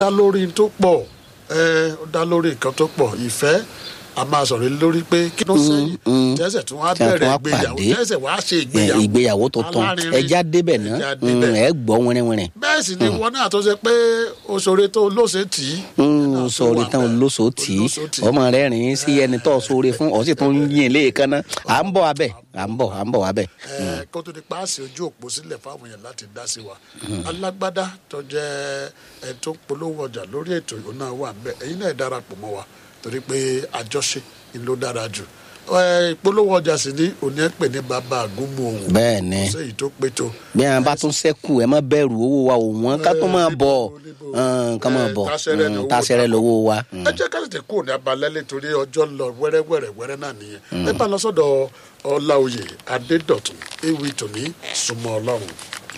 dá lórí tó pọ̀ ẹ ó dá lórí nǹkan tó pọ̀ ìfẹ́ a máa sọ̀rọ̀ lórí pé kí ló sẹ́yìn tẹ́sẹ̀ tí wọ́n á tí wọ́n bẹ̀rẹ̀ á ìgbéyàwó pàdé. tẹ́sẹ̀ wọ́n á ṣe ẹ, ìgbéyàwó ìgbéyàwó tuntun alárinrin. ẹja débẹ̀ náà Ẹja débẹ̀. ẹ gbọ́ wẹ́rẹ́wẹ́rẹ́ bẹ́ẹ̀ sì ni wọn náà tó ṣe pé oṣoore tó lóṣè tì í. náà tó sọ̀rọ̀ wà tán bẹ́ẹ̀. olóso tì í Olóṣó tì í. ọmọ rẹ̀ rìn sí ẹni tó sóore fún ọ sì tún yìn léèkan náà à ń bọ̀ abẹ́ à ń bọ̀ à ń bọ̀ abẹ́. Ẹ, kó tó di paasi ojú òpó sílẹ̀ fáwọn èèyàn láti dá sí wa alágbádá tó jẹ́ ẹ tó ń polówó ọjà lórí ètò ìlú náà wà bẹ́ẹ̀ ẹ̀yin náà darapọ̀ mọ́ wa torí pé àjọṣe ni ló dára jù Ẹ, ìpolówó ọjà sì ní òní ẹ pè ní bàbá àgúnmu òun bẹ́ẹ̀ ni kò séyìí tó pé tó bí wọn bá tún sẹ́kù ẹ má bẹ̀rù owó wa ò wọ́n ká tó máa bọ̀ níbo, hàn, ká máa ẹ, bọ̀ táṣẹ́rẹ́ ni hàn, owó táṣẹ́rẹ́ ta. lówó wa. ẹ jẹ́ ká tètè kúrò ní abalẹ́ nítorí ọjọ́ ń lọ wẹ́rẹ́wẹ́rẹ́ wẹ́rẹ́ náà nìyẹn ẹ bá lọ sọ́dọ̀ ọláòyè adédọ̀tun ewì tòní súnmọ́ ọlọ́run.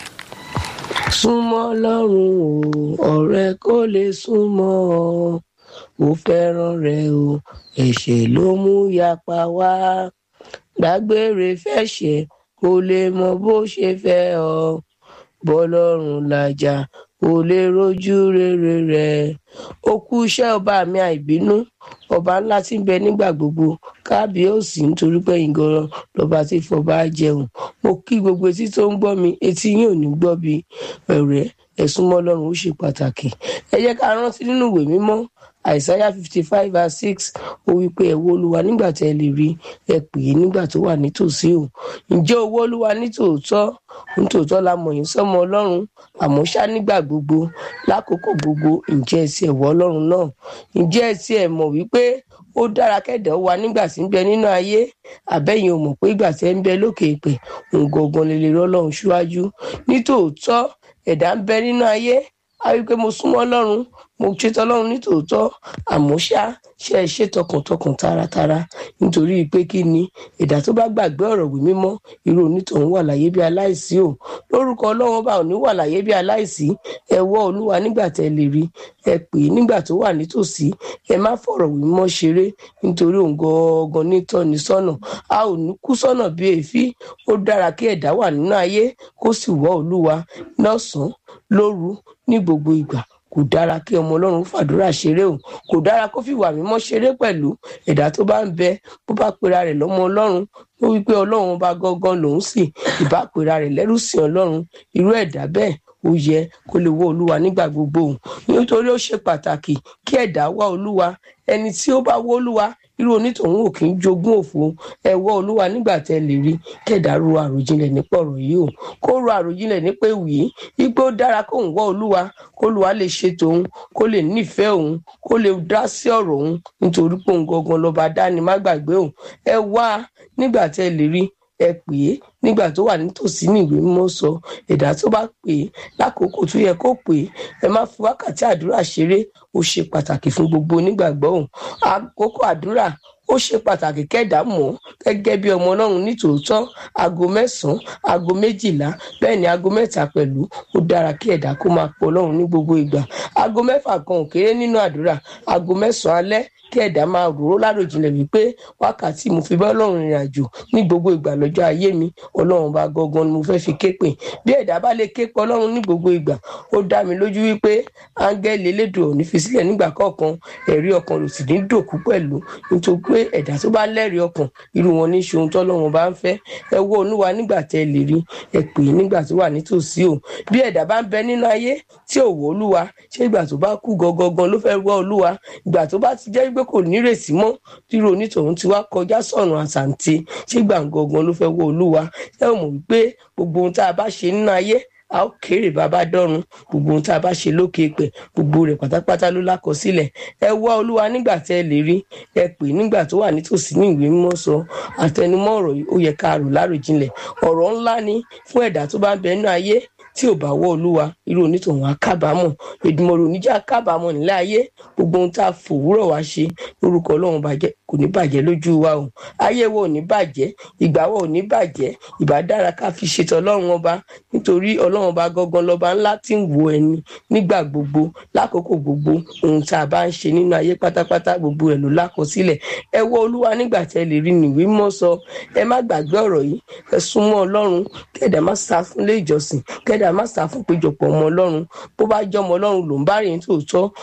súnmọ́ ọlọ́run o ọ̀rẹ́ kò lè súnmọ́ ọ mo fẹ́ràn rẹ o ẹ̀ṣẹ̀ ló mú yapa wá dágbére fẹ́ṣẹ̀ kò lè mọ bó ṣe fẹ́ ọ bọ́lọ́run làjà kò lè rojú rere rẹ ó kú iṣẹ́ ọba mi àìbínú ọba ńlá tí ń bẹ nígbà gbogbo kábíyèsí nítorí pé ìgọràn lọba tí fọba jẹun mo kí gbogbo etí tó ń gbọ́ mi etí yín ò ní gbọ́ bí ẹ̀rẹ́ ẹ̀sùn mọ́ ọlọ́run ó ṣe pàtàkì ẹ jẹ́ ká rántí nínú ìwé mímọ́ àìsáyà fifty five verse six ó wí pé ẹ wo olúwa nígbà tẹ́ ẹ lè rí ẹ pè é nígbà tó wà nítòsí o ǹjẹ́ owó olúwa nítòótọ́ nítòótọ́ la mọ̀ yín sọ́mọ ọlọ́run àmọ́ ṣá nígbà gbogbo lákòókò gbogbo ǹjẹ́ ẹ ti ẹ̀wọ́ ọlọ́run náà ǹjẹ́ ẹ ti ẹ̀ mọ̀ wípé ó dára kẹ́dẹ̀ wa nígbà tí ń bẹ nínú ayé àbẹ́yìn ò mọ̀ pé ìgbà tẹ́ ń bẹ lókè ìpè òǹgangan lè lè rọ́lọ́run síwájú nítòótọ́ ẹ̀dá ń bẹ nínú ayé a rí i pé mo súnmọ́ ọlọ́run mo ṣètò ọlọ́run nítòótọ́ àmọ́ ṣá ṣe é ṣe tọkàntọkàn taratara nítorí pé kí ni ẹ̀dá tó bá gbàgbé ọ̀rọ̀ wí mímọ́ irú onítọ̀hún wà láyé bí aláìsí o lórúkọ ọlọ́run ọba ò ní wà láyé bí aláìsí ẹ wọ́ olúwa nígbà tẹ́ lè rí ẹ pè é nígbà tó wà nítòsí ẹ má fọ̀rọ̀ wí mímọ́ ṣeré nítorí òun gangan nítọ́ni sọ́nà a ò ní kú sọ́nà bí èéfín ó dára kí ẹ̀dá wà nínú ayé kó sì wọ́ olúwa lọ́sàn-án lóru ní gbogbo ìgbà kò dára kí ọmọ ọlọ́run fàdúrà ṣeré o kò dára kó fìwà mímọ́ ṣeré pẹ̀lú ẹ̀dá tó bá ń bẹ bó bá pera rẹ̀ lọ́mọ ọlọ́run ó wí pé ọlọ́run ọba gangan lòún sì ìbá pera rẹ̀ lẹ́rú sí ọlọ́run irú ẹ̀dá bẹ́ẹ̀ ó yẹ kó lè wá olúwa nígbà gbogbo o nítorí ó ṣe pàtàkì kí ẹ̀dá wá olúwa ẹni tí ó bá wá olúwa irú onítọ̀hún ò kì í jogún òfo ẹ wá olúwa nígbà tẹ́ lè rí kẹ̀dá ro àròjinlẹ̀ nípa ọ̀rọ̀ yìí o kó ro àròjinlẹ̀ nípa ewì yìí wípé ó dára kóun wá olúwa kólúwa lè ṣe tòun kó lè nífẹ̀ẹ́ òun kó lè dá sí ọ̀rọ̀ òun nítorí pé òun gangan lọ́ba dání má gbàgbé òun ẹ wá nígbà tẹ́ lè rí ẹ pè é nígbà tó wà nítòsí ní ìwé mímọ́ sọ ẹ̀dá tó bá pè é lákòókò tó yẹ kó pè é ẹ má fi wákàtí àdúrà ṣeré ó ṣe pàtàkì fún gbogbo onígbàgbọ́ òun àkókò àdúrà ó ṣe pàtàkì kẹ́dà mọ̀ gẹ́gẹ́ bí ọmọ ọlọ́run nítòótọ́ aago mẹ́sàn-án aago méjìlá bẹ́ẹ̀ ni aago mẹ́ta pẹ̀lú ó dára kí ẹ̀dá kó máa pọ̀ ọlọ́run ní gbogbo ìgbà aago mẹ́fà kan ò kéré nínú àdúrà aago mẹ́sàn-án alẹ́ kí ẹ̀dá máa rò ó láròjinlẹ̀ wípé wákàtí mo fi bá ọlọ́run rìnrìn àjò ní gbogbo ìgbà lọ́jọ́ ayé mi ọlọ́run bá gangan ni mo fẹ́ fi ké pè bí ẹ̀dá bá lè ké pe ọlọ́run ní gbogbo ìgbà ó dá mi lójú wípé áńgẹ́lì elédùn ò ní fi sílẹ̀ nígbà kọ̀ọ̀kan ẹ̀rí ọkàn ló sì ní dòkú pẹ̀lú nítorí pé ẹ̀dá tó bá lẹ́rìí ọkàn irú wọn ní ṣe ohun tọ́lọ́run bá ń fẹ́ ẹ wọ́ olúwa nígbà tẹ́ ẹ lè rí ẹ pè é nígbà tó wà nítòsí o bí ẹ̀dá bá ń bẹ nínú ayé tí ò wọ́ olúwa ṣé ìgbà tó bá kú gangan ló fẹ́ wọ́ olúwa ìgbà tó bá ti jẹ́ pé kò nírètí mọ́ rírò onítọ̀hún ti wá kọjá sọ̀nà àsàǹtì ṣé ìgbà gangan ló fẹ́ wọ́ olúwa ẹ ò mọ̀ wípé gbogbo ohun tá a bá ṣe nínú ayé a ó kéré bàbá dọ́run gbogbo ohun tá a bá ṣe lókè pẹ̀ gbogbo rẹ̀ pátápátá ló lákọsílẹ̀ ẹ wá olúwa nígbà tẹ́ ẹ lè rí ẹ pè nígbà tó wà nítòsí ní ìwé mímọ́ sọ àtẹnumọ́ ọ̀rọ̀ yìí ó yẹ ká rò láròjinlẹ̀ ọ̀rọ̀ ńlá ni fún ẹ̀dá tó bá ń bẹ nínú ayé tí ò bá wọ olúwa irú onítọ̀hún á kábàámọ̀ èdùmọ̀rò oníjà kábàámọ̀ nílẹ̀ ayé gbogbo ohun tá a fòwúrọ̀ wá ṣe lórúkọ ọlọ́run bá jẹ́ kó kò ní bàjẹ́ lójú wa o ayé wo ò ní bàjẹ́ ìgbà wo ò ní bàjẹ́ ìbá dára ká fi ṣètò ọlọ́run ọba nítorí ọlọ́run ọba gangan lọ́ba ńlá tí ń wo ẹni nígbà gbogbo lákòókò gbogbo ohun tá a bá ń ṣe nínú ayé pátápátá gbogbo ẹ̀ ló lákọsílẹ̀ ẹ wo olúwa nígbà tẹ́ lè rí nìwé mọ́ sọ ẹ má gbàgbé ọ̀rọ̀ yìí ẹ súnmọ́ ọlọ́run kẹ́dà má sá fún ilé ìjọsìn kẹ́dà má sá fún péjọpọ̀ ọmọ ọlọ́run bó bá jẹ́ ọmọ ọlọ́run ló ń bá rìn tòótọ́